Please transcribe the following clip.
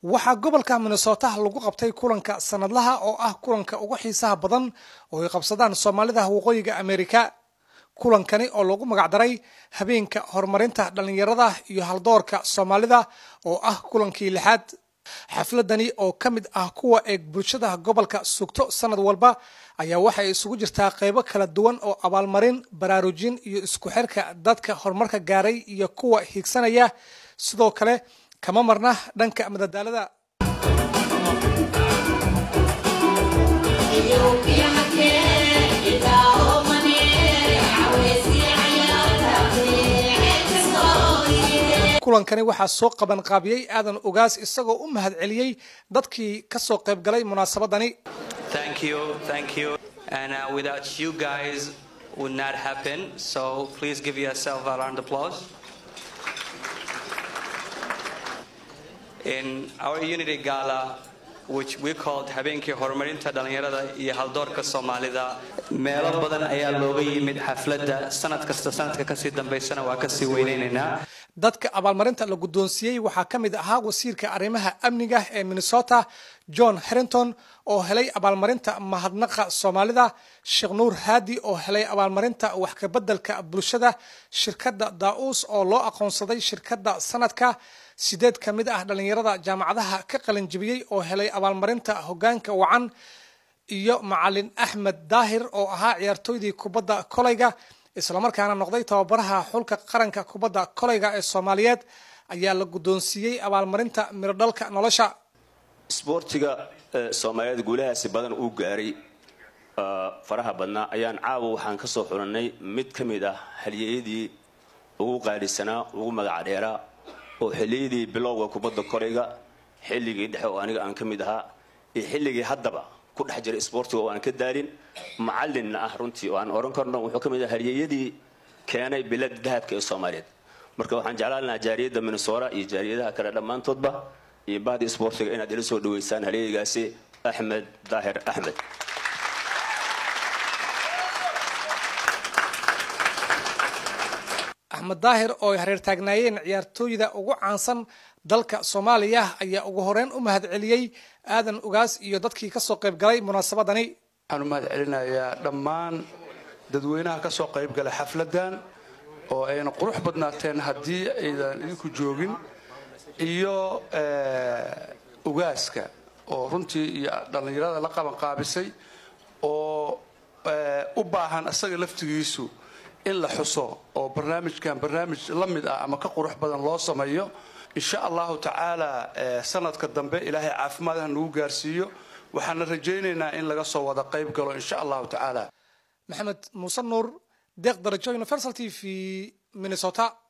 waxaa gobolka minnesota lagu qabtay kulanka sanadlaha oo ah kulanka ugu xiisaha badan oo ay qabsadaan soomaalida waqooyiga amerika kulankani oo lagu magacdaray habeenka horumarinta dhallinyarada iyo haldoorka soomaalida oo ah kulankii lixaad xafladani oo ka mid ah kuwa eeg bulshada gobolka sugto sanad walba ayaa waxay isugu jirtaa qaybo kala duwan oo abaalmarin baraarujin iyo isku xirka dadka horumarka gaaray iyo kuwa hiigsanaya sidoo kale kama marna dhanka madadaalada kulankani waxaa soo qaban qaabiyey aadan ogaas isagoo u mahad celiyey dadkii ka soo qayb galay munaasabadani Thank you, thank you. And uh, without you guys would not happen. So please give yourself a round of applause. In our Unity Gala, which we called habeenkii horumarinta dhalinyarada iyo haldoorka Soomaalida, meelo badan ayaa looga yimid xafladda sanad kasta sanadka kasii dambaysana waa kasii weyneynayna. dadka abaalmarinta la guddoonsiiyey waxaa ka mid ahaa wasiirka arrimaha amniga ee minnesota john harrington oo helay abaalmarinta mahadnaqa soomaalida sheekh nuur haadi oo helay abaalmarinta wax kabeddelka bulshada shirkadda daa-uus oo loo aqoonsaday shirkadda sanadka sideed ka mid ah dhallinyarada jaamacadaha ka qalinjibiyey oo helay abaalmarinta hoggaanka wacan iyo macalin axmed daahir oo ahaa ciyaartooydii kubadda kolayga islamarkaana noqday tababaraha xulka qaranka kubadda kolayga ee soomaaliyeed ayaa la guddoonsiiyey abaalmarinta mirodhalka nolosha isboortiga soomaaliyeed guulahaasi badan uu gaaray faraha badnaa ayaan caawa waxaan ka soo xulannay mid ka mid ah halyeeyadii ugu qaalisanaa ugu magac dheeraa oo xilliyadii bilowga kubadda kolayga xilligii dhexe oo aniga aan ka mid ahaa iyo xilligii haddaba ku dhex jira isboortiga oo aan ka daalin macalinna ah runtii oo aan oran karno wuxuu ka mid ah halyeeyadii keenay bilada dahabka ee soomaaliyeed marka waxaan jeclaan lahaa jaariyadda minnesota iyo jaariyadaha kale dhammaantoodba iyo bahda isboortiga inaad ila soo dhaweysaan halyeeygaasi axmed daahir axmed axmed daahir oo ay hareer taagnaayeen ciyaartooyda ugu caansan dalka soomaaliya ayaa ugu horeyn u mahad celiyey aadan ogaas iyo dadkii kasoo qayb galay munaasabadani waxaan u mahad celinayaa dhammaan dadweynaha ka soo qayb galay xafladdan oo ayna qurux badnaateen haddii aydan idinku joogin iyo ogaaska oo runtii iyo dhallinyarada la qabanqaabisay oo u baahan isaga laftigiisu in la xuso oo barnaamijkan barnaamij la mid ah ama ka qurux badan loo sameeyo insha allahu tacaala sanadka dambe ilaahay caafimaad ha nagu gaarsiiyo waxaana rajaynaynaa in laga soo wada qayb galo insha allahu tacaala maxamed muuse nuur deeq darajo universal t v minnesota